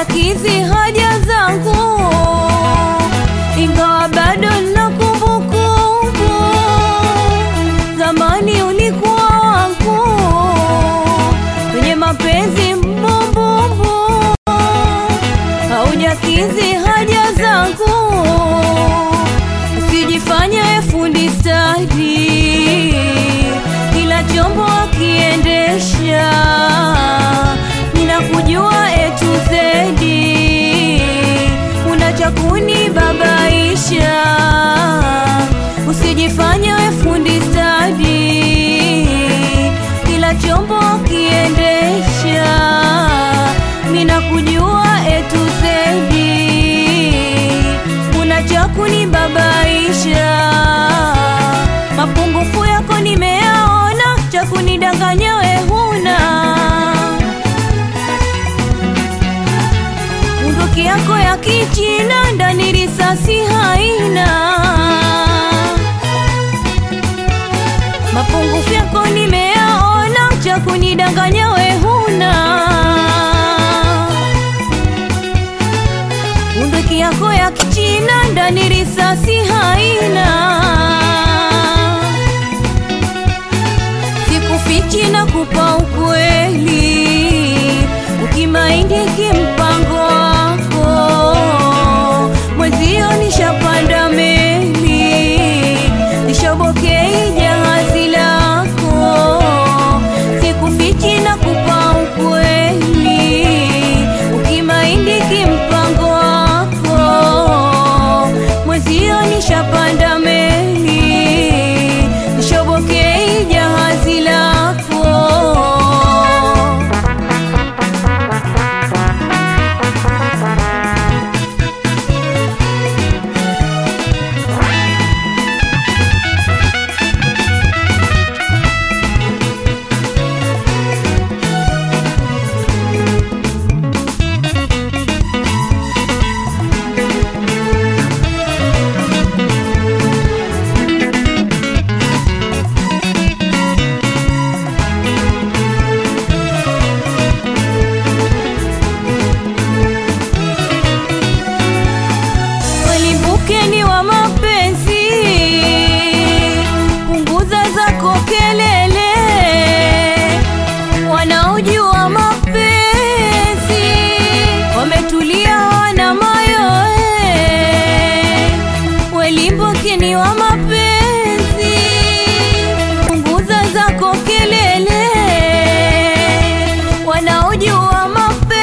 haujakidhi haja zangu, ingawa bado na kumbukumbu. Zamani ulikuwa wangu kwenye mapenzi mbumbumbu, haujakidhi haja zangu, usijifanye fundi stadi, kila chombo akiendesha, ninakujua etu zedi, una cha kunibabaisha, usijifanye fundi stadi, kila chombo akiendesha, ninakujua etu zedi, una cha kunibabaisha, mapungufu yako nimeyaona, cha kunidanganya we huna bunduki yako ya kichina ndani risasi haina, mapungufu yako nimeyaona, cha kunidanganya we huna. Bunduki yako ya kichina ndani risasi haina, sikufichi na kupa ukweli, ukimaindi kimpango wako mwezio, nishapanda meli, nishobokei jahazi lako, sikufichi na kupa ukweli, ukimaindi kimpango wako mwezio, nishapanda meli, nishobokei jahazi lako Walimbukeni wa mapenzi, punguza zako kelele. Wanaojua mapenzi wametulia, wana mayoe. Walimbukeni wa mapenzi, punguza zako kelele. Wanaojua mapenzi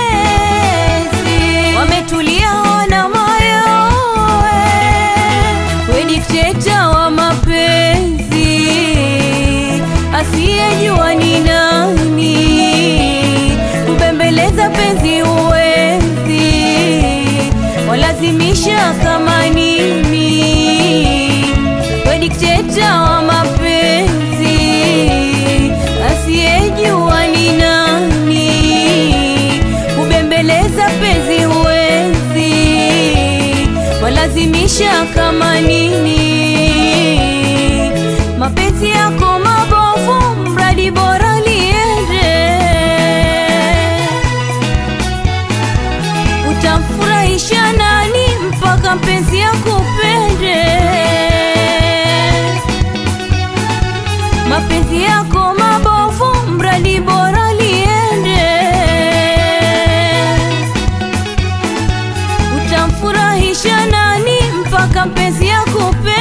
wametulia, wana mayoe. We dikteta wa mapenzi, asiyejua ni nani, kubembeleza penzi uwezi, walazimisha kama nini. We dikteta wa mapenzi, asiyejua ni nani, kubembeleza penzi huwezi, walazimisha kama nini. Mapenzi yako mabovu, mradi bora liende, utamfurahisha nani mpaka mpenzi akupende? Mapenzi yako mabovu, mradi bora liende, utamfurahisha nani mpaka mpenzi akupende?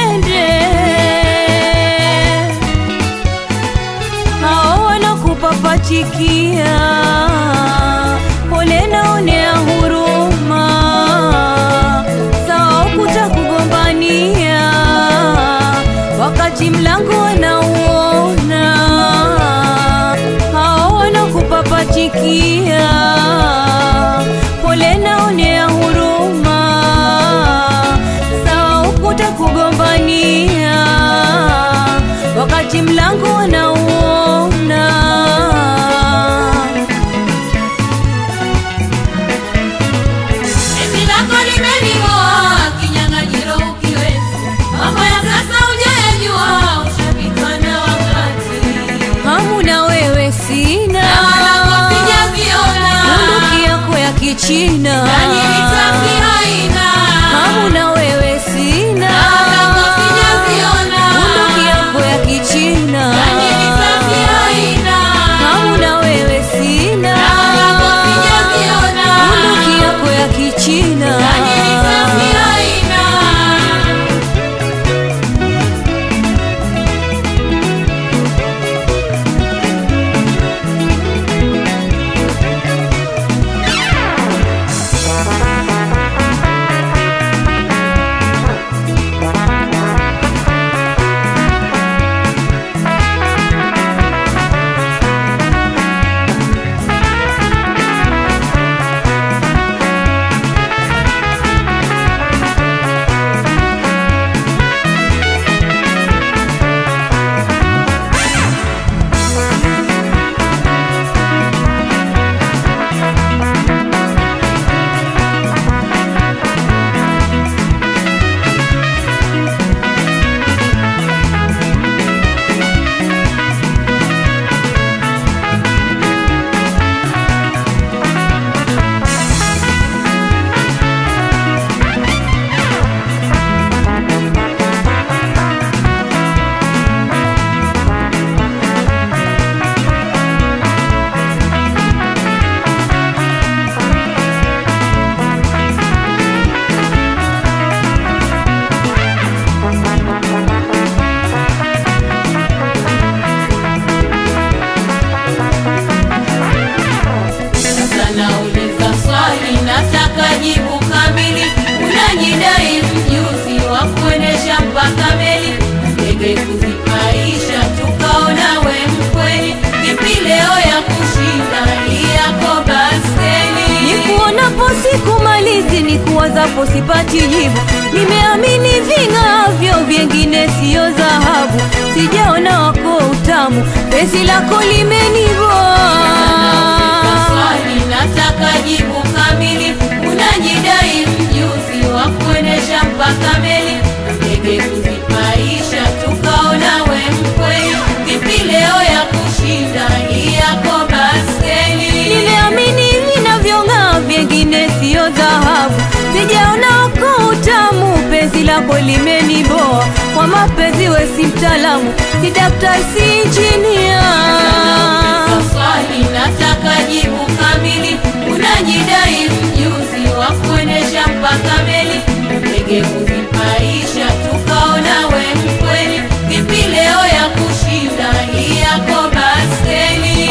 siku wazapo sipati jibu, nimeamini ving'avyo vyengine siyo dhahabu, sijaona wako utamu, penzi lako limeniboa. Swali nataka jibu kamili, unajidai mjuzi wa kuendesha mpaka meli, ndege kuzipaisha, tukaona we mkweli, vipi leo ya kushinda hii yako baskeli? Nimeamini vinavyong'aa vyengine siyo dhahabu, sijaona wako utamu, penzi lako limeniboa. Kwa mapenzi we si mtaalamu, si daktari, si injinia. Swali nataka jibu kamili, unajidai mjuzi wa kuendesha mpaka meli, ndege kuzipaisha, tukaona we mkweli, vipi leo ya kushinda hii yako baskeli?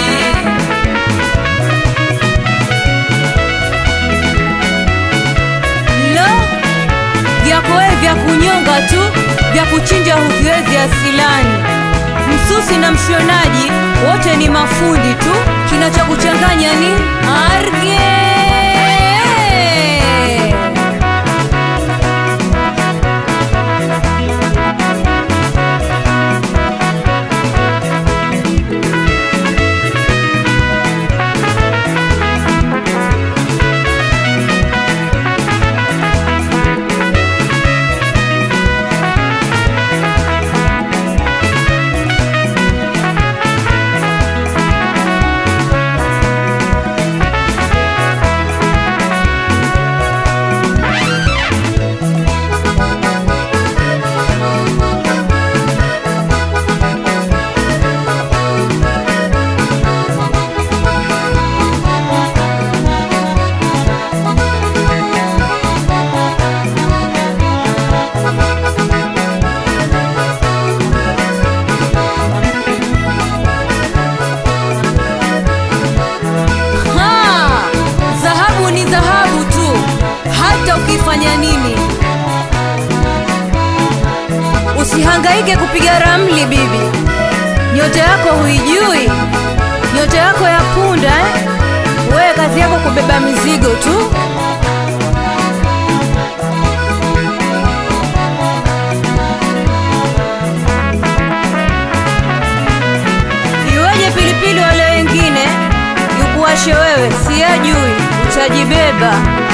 Lo, vyako wewe vya kunyonga tu, vya kuchinja huviwezi asilani. Msusi na mshonaji wote ni mafundi tu, kinachokuchanganya ni arge. Ha! Dhahabu ni dhahabu tu, hata ukifanya nini. Usihangaike kupiga ramli bibi, nyota yako huijui, nyota yako ya punda eh? Wewe kazi yako kubeba mizigo tu. Iweje pilipili wale wengine yukuwashe wewe, siyajui, utajibeba.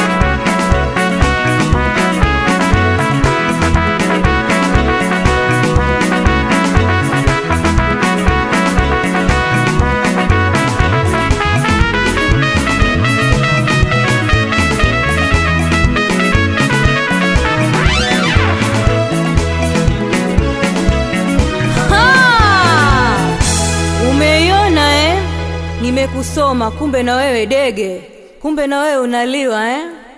Ha! Umeiona eh? Nimekusoma, kumbe na wewe dege, kumbe na wewe unaliwa eh?